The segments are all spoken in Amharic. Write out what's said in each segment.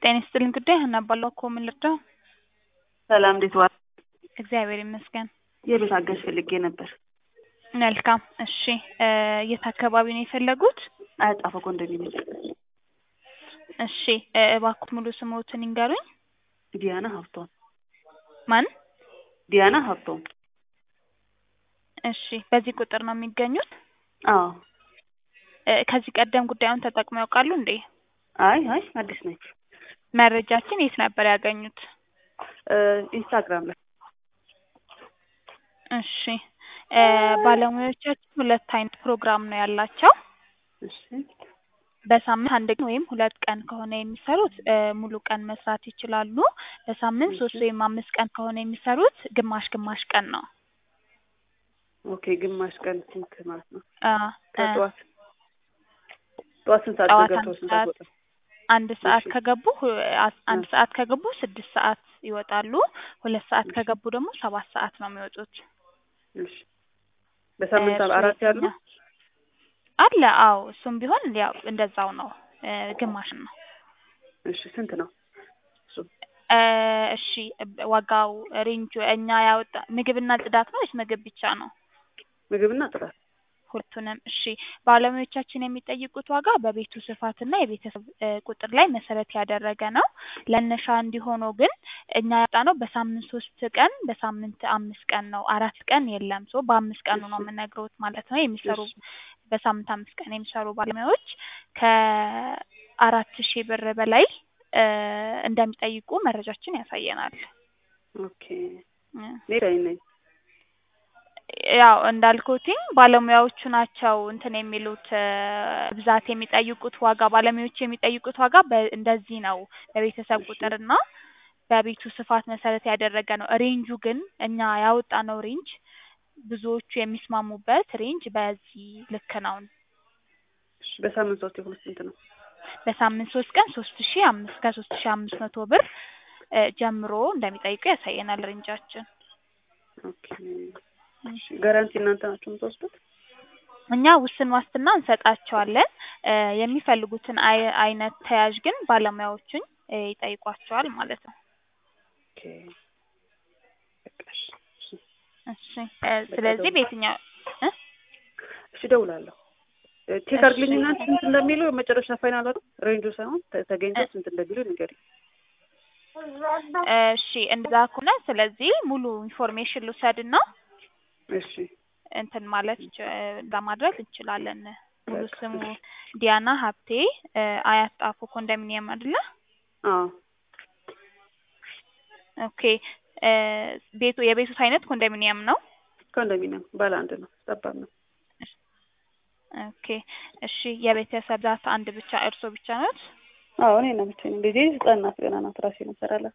ጤና ይስጥልኝ ጉዳይ ሀና እባላለሁ እኮ ምን ልርዳው? ሰላም እንዴት ዋል? እግዚአብሔር ይመስገን። የቤት አጋዥ ፈልጌ ነበር። መልካም እሺ እ የት አካባቢ ነው የፈለጉት? አያጣፈ ኮንዶሚኒየም። እሺ እ እባክዎት ሙሉ ስምዎትን ይንገሩኝ? ዲያና ሀብቶም። ማን? ዲያና ሀብቶም። እሺ በዚህ ቁጥር ነው የሚገኙት? አዎ። እ ከዚህ ቀደም ጉዳዩን ተጠቅመው ያውቃሉ እንዴ? አይ አይ አዲስ ነች። መረጃችን የት ነበር ያገኙት? እ ኢንስታግራም ላይ። እሺ እ ባለሙያዎቻችን ሁለት አይነት ፕሮግራም ነው ያላቸው። እሺ በሳምንት አንድ ቀን ወይም ሁለት ቀን ከሆነ የሚሰሩት እ ሙሉ ቀን መስራት ይችላሉ። በሳምንት ሶስት ወይም አምስት ቀን ከሆነ የሚሰሩት ግማሽ ግማሽ ቀን ነው። ኦኬ ግማሽ ቀን ስንት ማለት ነው? አ እ ከጠዋት ጠዋት ስንት ሰዓት ጠዋት ገብተው አንድ ስንት ሰዓት ሰዓት ወጣ? አንድ ሰዓት እሺ ከገቡ ሁ- አስ- አንድ ሰዓት ከገቡ ስድስት ሰዓት ይወጣሉ። ሁለት ሰዓት እሺ ከገቡ ደግሞ ሰባት ሰዓት ነው የሚወጡት። እሺ እ በሳምንት እርሶ አራት ያሉ የትኛው አለ? አዎ እሱም ቢሆን ያው እንደዛው ነው እ ግማሽ ነው። እሺ ስንት ነው እሱ? እ እሺ እ ዋጋው ሬንጁ እኛ ያወጣ ምግብና ጽዳት ነው ወይስ ምግብ ብቻ ነው? ምግብና ጥራት ሁለቱንም እሺ ባለሙያዎቻችን የሚጠይቁት ዋጋ በቤቱ ስፋትና የቤተሰብ እ ቁጥር ላይ መሰረት ያደረገ ነው። ለመነሻ እንዲሆነው ግን እኛ ያወጣነው በሳምንት ሶስት ቀን በሳምንት አምስት ቀን ነው። አራት ቀን የለም። ሶ በአምስት ቀኑ እሺ ነው የምነግሮት ማለት ነው። የሚሰሩ እሺ በሳምንት አምስት ቀን የሚሰሩ ባለሙያዎች ከአራት ሺህ ብር በላይ እ እንደሚጠይቁ መረጃችን ያሳየናል። ኦኬ እ እኔ ላይ ነኝ። ያው እንዳልኩትኝ ባለሙያዎቹ ናቸው እንትን የሚሉት እ ብዛት የሚጠይቁት ዋጋ ባለሙያዎቹ የሚጠይቁት ዋጋ በ እንደዚህ ነው በቤተሰብ እሺ ቁጥርና በቤቱ ስፋት መሰረት ያደረገ ነው። ሬንጁ ግን እኛ ያወጣነው ሬንጅ ብዙዎቹ የሚስማሙበት ሬንጅ በዚህ ልክ ነው። እሺ በሳምንት ሶስት የሆነ ስንት ነው? በሳምንት ሶስት ቀን ሶስት ሺህ አምስት ከሶስት ሺህ አምስት መቶ ብር እ ጀምሮ እንደሚጠይቁ ያሳየናል ሬንጃችን። ኦኬ እ እሺ ጋራንቲ እናንተ ናችሁ የምትወስዱት? እኛ ውስን ዋስትና እንሰጣቸዋለን። እ የሚፈልጉትን አይ አይነት ተያዥ ግን ባለሙያዎቹን እ ይጠይቋቸዋል ማለት ነው። ኦኬ በቃ እሺ እሺ እሺ እ በቃ ስለዚህ እደውላለሁ። በየትኛው እ እሺ እደውላለሁ። እ ቼክ እሺ አድርግልኝና ስንት እንደሚሉ መጨረሻ ፋይናል አይደል? ሬንጁ ሳይሆን ተ- እ ተገኝተው ስንት እንደሚሉ ንገሪኝ። እሺ እንደዛ ከሆነ ስለዚህ ሙሉ ኢንፎርሜሽን ልውሰድና እሺ እንትን ማለት እንች- እ ለማድረግ እንችላለን። ሙሉ በቃ ስሙ እሺ ዲያና ሀብቴ እ አያት ጣፎ ኮንዶሚኒየም አይደለ? አዎ ኦኬ እ ቤቱ የቤቱ አይነት ኮንዶሚኒየም ነው? ኮንዶሚኒየም ባለ አንድ ነው። ጠባብ ነው። እሺ ኦኬ እሺ የቤተሰብ ብዛት አንድ ብቻ እርሶ ብቻ ኖት? አዎ እኔ ነው ብቻዬን። ልጄ ህጻን ናት ገና ናት። ራሴ ነው እሰራላት።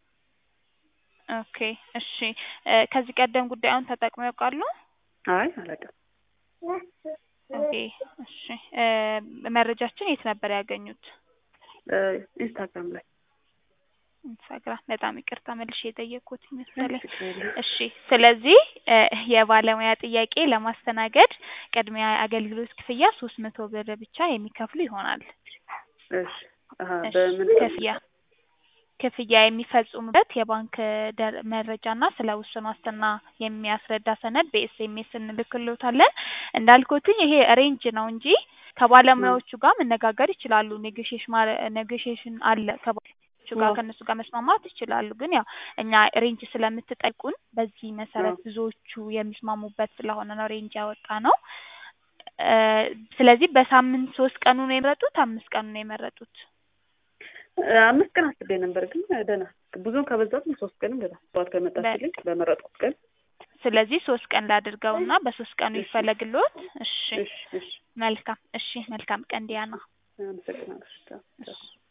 ኦኬ እሺ እ ከዚህ ቀደም ጉዳዩን ተጠቅመው ያውቃሉ? አይ አላውቅም። ኦኬ እሺ እ መረጃችን የት ነበር ያገኙት? እ ኢንስታግራም ላይ ኢንስታግራም በጣም ይቅርታ መልሼ የጠየቅኩት አይ መሰለኝ። ችግር የለም። እሺ ስለዚህ እ የባለሙያ ጥያቄ ለማስተናገድ ቅድሚያ አገልግሎት ክፍያ ሶስት መቶ ብር ብቻ የሚከፍሉ ይሆናል። እሺ አሀ እሺ በምን ክፍያ ክፍያ የሚፈጽሙበት የባንክ ደር መረጃና ስለ ውስን ዋስትና የሚያስረዳ ሰነድ በኤስኤምኤስ እንልክልዎታለን። እንዳልኩትኝ ይሄ ሬንጅ ነው እንጂ እ ከባለሙያዎቹ ጋር መነጋገር ይችላሉ። ኔጎሽዬሽን ማረ ኔጎሽዬሽን አለ ከባለሙያዎቹ ጋር አዎ ከእነሱ ጋር መስማማት ይችላሉ። ግን ያው እኛ ሬንጅ ስለምትጠይቁን በዚህ መሰረት አዎ ብዙዎቹ የሚስማሙበት ስለሆነ ነው ሬንጅ ያወጣነው። እ ስለዚህ በሳምንት ሶስት ቀኑን ነው የመረጡት አምስት ቀኑን ነው የመረጡት? እ አምስት ቀን አስቤ ነበር ግን ደህና ብዙም ከበዛትም ሶስት ቀንም ደህና ጠዋት በ ከመጣችልኝ በመረጥኩት ቀን ስለዚህ ሶስት ቀን ላድርገውና በሶስት ቀኑ እሺ ይፈለግልዎት። እሺ እሺ እሺ መልካም እሺ መልካም ቀን ዲያና። አመሰግናለሁ። ቻው ቻው። እሺ